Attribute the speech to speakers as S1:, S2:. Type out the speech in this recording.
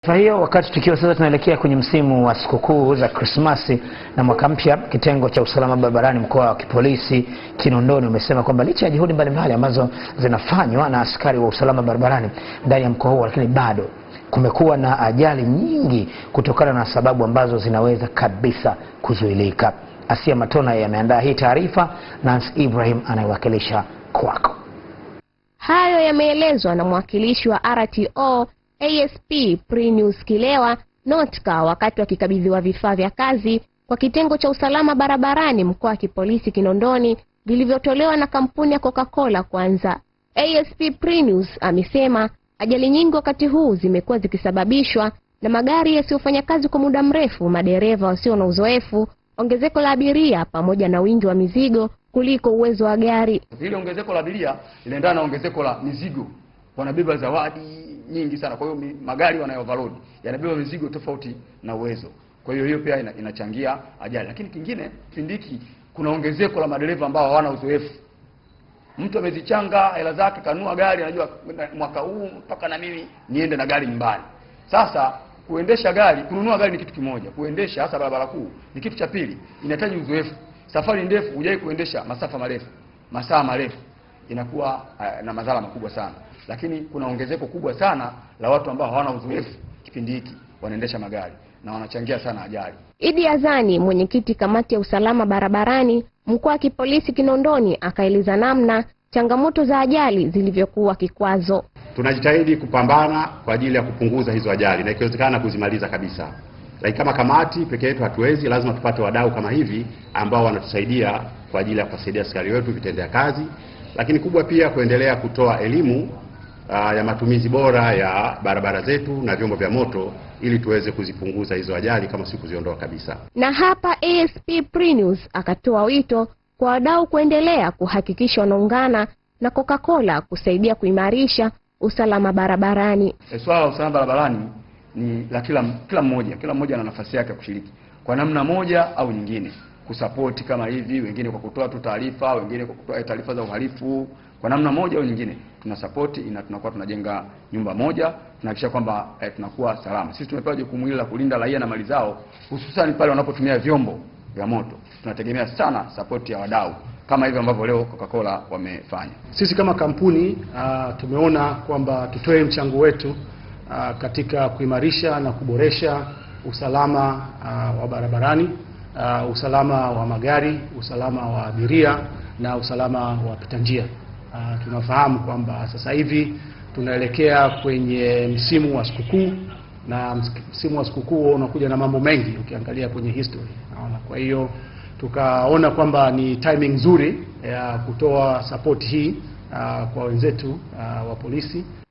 S1: Kwa hiyo wakati tukiwa sasa tunaelekea kwenye msimu wa sikukuu za Krismasi na mwaka mpya, kitengo cha usalama barabarani mkoa wa kipolisi Kinondoni umesema kwamba licha ya juhudi mbalimbali ambazo zinafanywa na askari wa usalama barabarani ndani ya mkoa huo, lakini bado kumekuwa na ajali nyingi kutokana na sababu ambazo zinaweza kabisa kuzuilika. Asia Matona yameandaa hii taarifa, Nance Ibrahim anayewakilisha kwako.
S2: Hayo yameelezwa na mwakilishi wa RTO ASP Prinius Kilewa Notka wakati wakikabidhiwa vifaa vya kazi kwa kitengo cha usalama barabarani mkoa wa kipolisi Kinondoni vilivyotolewa na kampuni ya Coca-Cola kwanza. ASP Prinius amesema ajali nyingi wakati huu zimekuwa zikisababishwa na magari yasiyofanya kazi kwa muda mrefu, madereva wasio na uzoefu, ongezeko la abiria pamoja na wingi wa mizigo kuliko uwezo wa gari.
S3: Ile ongezeko la abiria linaendana na ongezeko la mizigo, wanabeba zawadi nyingi sana. Kwa hiyo mi- magari wanayo overload yanabeba mizigo tofauti na uwezo. Kwa hiyo hiyo pia ina, inachangia ajali. Lakini kingine, kipindi hiki kuna ongezeko la madereva ambao hawana uzoefu. Mtu amezichanga hela zake, kanunua gari, anajua na- mwaka huu mpaka na mimi niende na gari nyumbani. Sasa kuendesha gari, kununua gari ni kitu kimoja, kuendesha hasa barabara kuu ni kitu cha pili, inahitaji uzoefu. Safari ndefu, hujai kuendesha masafa marefu, masaa marefu, inakuwa uh, na madhara makubwa sana. Lakini kuna ongezeko kubwa sana la watu ambao hawana uzoefu kipindi hiki wanaendesha magari na wanachangia sana ajali.
S2: Idi Azani, mwenyekiti kamati ya usalama barabarani mkoa wa kipolisi Kinondoni, akaeleza namna changamoto za ajali zilivyokuwa kikwazo.
S4: tunajitahidi kupambana kwa ajili ya kupunguza hizo ajali na ikiwezekana kuzimaliza kabisa. Lakini kama kamati peke yetu hatuwezi, lazima tupate wadau kama hivi ambao wanatusaidia kwa ajili ya kuwasaidia askari wetu vitendea kazi, lakini kubwa pia kuendelea kutoa elimu aa, ya matumizi bora ya barabara zetu na vyombo vya moto ili tuweze kuzipunguza hizo ajali kama si kuziondoa kabisa.
S2: Na hapa ASP Prinius akatoa wito kwa wadau kuendelea kuhakikisha wanaungana na Coca-Cola kusaidia kuimarisha usalama barabarani.
S3: E, swala la usalama barabarani ni la kila kila mmoja, kila mmoja ana nafasi yake ya kushiriki kwa namna moja au nyingine, kusapoti kama hivi, wengine kwa kutoa tu taarifa, wengine kwa kutoa taarifa za uhalifu. Kwa namna moja au nyingine tuna sapoti ina tunakuwa tunajenga nyumba moja, tunahakikisha kwamba eh, tunakuwa salama. Sisi tumepewa jukumu hili la kulinda raia na mali zao, hususan pale wanapotumia vyombo vya moto. Tunategemea sana sapoti ya wadau kama hivi ambavyo leo Coca-Cola wamefanya.
S5: Sisi kama kampuni uh, tumeona kwamba tutoe mchango wetu uh, katika kuimarisha na kuboresha usalama uh, wa barabarani, uh, usalama wa magari, usalama wa abiria na usalama wa wapita njia. Uh, tunafahamu kwamba sasa hivi tunaelekea kwenye msimu wa sikukuu na msimu wa sikukuu huwa unakuja na mambo mengi ukiangalia kwenye history. Naona kwa hiyo tukaona kwamba ni timing nzuri ya kutoa support hii uh, kwa wenzetu uh, wa polisi